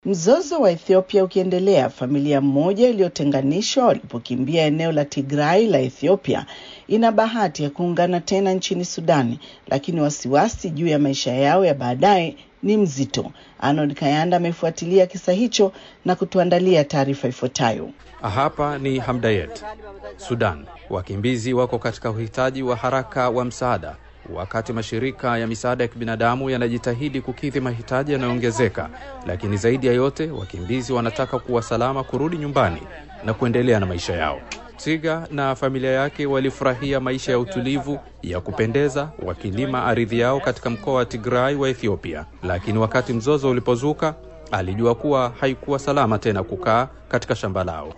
Mzozo wa Ethiopia ukiendelea, familia moja iliyotenganishwa walipokimbia eneo la Tigray la Ethiopia ina bahati ya kuungana tena nchini Sudani, lakini wasiwasi juu ya maisha yao ya baadaye ni mzito. Arnold Kayanda amefuatilia kisa hicho na kutuandalia taarifa ifuatayo. Hapa ni Hamdayet, Sudan. Wakimbizi wako katika uhitaji wa haraka wa msaada, wakati mashirika ya misaada ya kibinadamu yanajitahidi kukidhi mahitaji yanayoongezeka. Lakini zaidi ya yote, wakimbizi wanataka kuwa salama kurudi nyumbani na kuendelea na maisha yao. Tiga na familia yake walifurahia maisha ya utulivu ya kupendeza wakilima ardhi yao katika mkoa wa Tigray wa Ethiopia, lakini wakati mzozo ulipozuka alijua kuwa haikuwa salama tena kukaa katika shamba lao.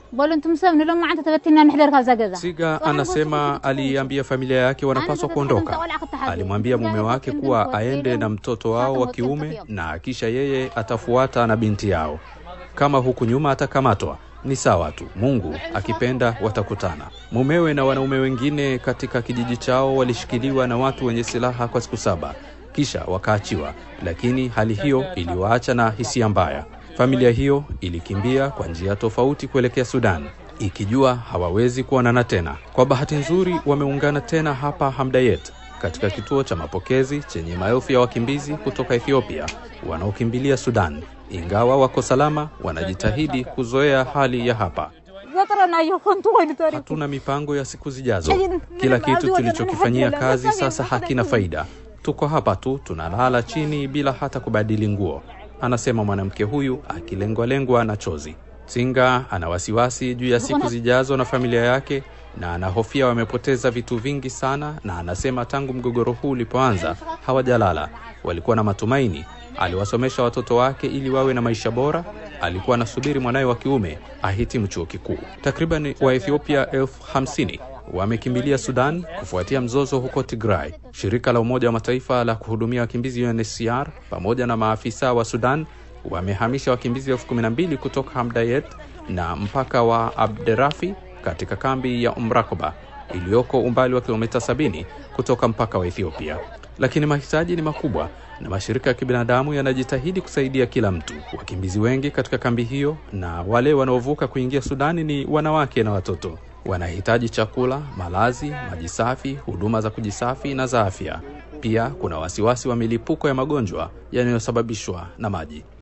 Siga anasema aliambia familia yake wanapaswa kuondoka. Alimwambia mume wake kuwa aende na mtoto wao wa kiume na kisha yeye atafuata na binti yao. Kama huku nyuma atakamatwa ni sawa tu, Mungu akipenda watakutana. Mumewe na wanaume wengine katika kijiji chao walishikiliwa na watu wenye silaha kwa siku saba kisha wakaachiwa, lakini hali hiyo iliwaacha na hisia mbaya. Familia hiyo ilikimbia kwa njia tofauti kuelekea Sudan ikijua hawawezi kuonana tena. Kwa bahati nzuri, wameungana tena hapa Hamdayet, katika kituo cha mapokezi chenye maelfu ya wakimbizi kutoka Ethiopia wanaokimbilia Sudan. Ingawa wako salama, wanajitahidi kuzoea hali ya hapa. Hatuna mipango ya siku zijazo. Kila kitu tulichokifanyia kazi sasa hakina faida. Tuko hapa tu tunalala chini bila hata kubadili nguo, anasema mwanamke huyu akilengwalengwa na chozi. Singa ana wasiwasi juu ya siku zijazo na familia yake, na anahofia wamepoteza vitu vingi sana, na anasema tangu mgogoro huu ulipoanza hawajalala. Walikuwa na matumaini, aliwasomesha watoto wake ili wawe na maisha bora. Alikuwa anasubiri mwanawe wa kiume ahitimu chuo kikuu. Takriban Waethiopia elfu hamsini wamekimbilia Sudan kufuatia mzozo huko Tigray. Shirika la Umoja wa Mataifa la kuhudumia wakimbizi UNHCR pamoja na maafisa wa Sudan wamehamisha wakimbizi elfu kumi na mbili kutoka Hamdayet na mpaka wa Abderafi katika kambi ya Umrakoba iliyoko umbali wa kilomita 70 kutoka mpaka wa Ethiopia. Lakini mahitaji ni makubwa na mashirika ya kibinadamu yanajitahidi kusaidia kila mtu. Wakimbizi wengi katika kambi hiyo na wale wanaovuka kuingia Sudani ni wanawake na watoto wanahitaji chakula, malazi, maji safi, huduma za kujisafi na za afya. Pia kuna wasiwasi wa milipuko ya magonjwa yanayosababishwa na maji.